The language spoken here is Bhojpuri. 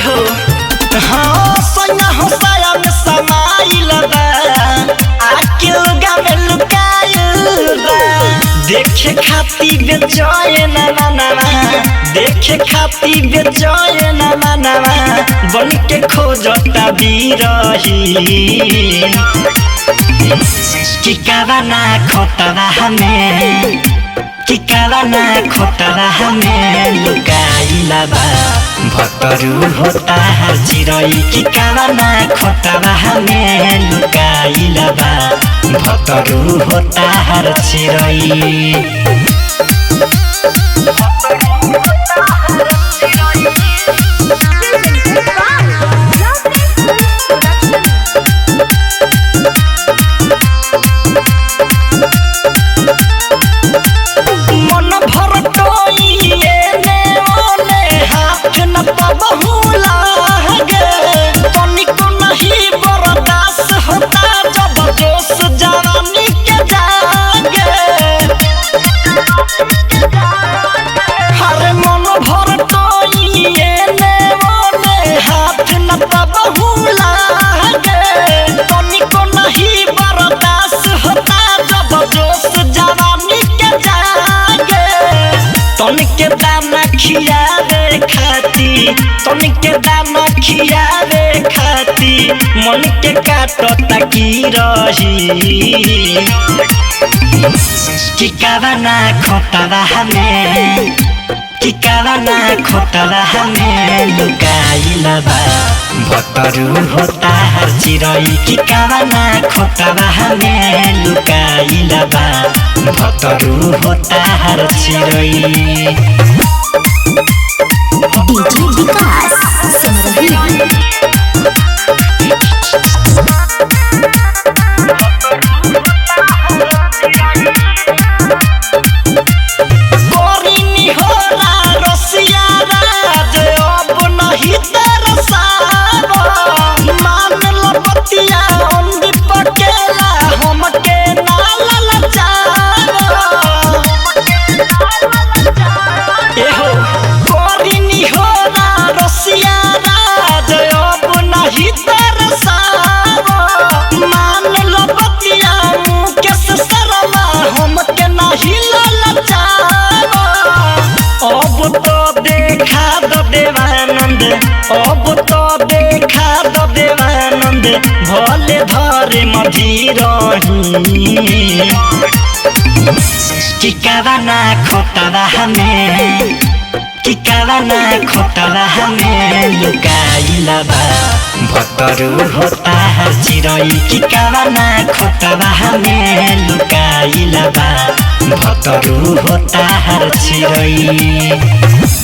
एहो हाँ सोना हो साया में समाइल बा आके लगा में लुकाइल बा देखे खाती बेचैन मनवा देखे खाती बेचैन मनवा बन के खोजता बिरही कि कावना खोटवा हमें कि कावना खोटवा हमें लुकाइला बा भतरू होता हर चिरई कि कावना खोटवा हमें लुकाइला बा भतरू होता हर चिरई मन भर टोइए ने ओने हाथ न पबहु लागे तनिको नहीं बर्दाश्त होता जब जोश जवानी के जागे हरे मन भर टोइए ने ओने हाथ न पबहु लागे तनिको नहीं बर्दाश्त होता जब जोश जवानी के जागे तनिके दाना खियावे खाती तनिके दाना खियावे खाती मन के काटता की रही कि कावना खोटवा हमें कि कावना खोटवा हमें लुकाइला बा भतरू होता हर चिरई कि कावना खोटवा हमें लुकाइला बा भतरू होता हर चिरई डीजे विकास सिमरही कोरिनी होला रसिया राज अब नहीं तरसाव मान लपतिया अंधी पकेला हमके नाल लचाव एहो कोरिनी होला रसिया राज अब नहीं तरसाव मान लपतिया मुकेश शर्मा हमके नहीं ललचाव अब तो देखा दो देवानंद अब तो देखा दो देवानंद भले धरे मजी रही कि कावना खोटवा हमें कि कावना खोटवा हमें लुकाइला बा भतरू होता हर चिरई कि कावना खोटवा हमें लुकाइला बा भतरू होता हर चिरई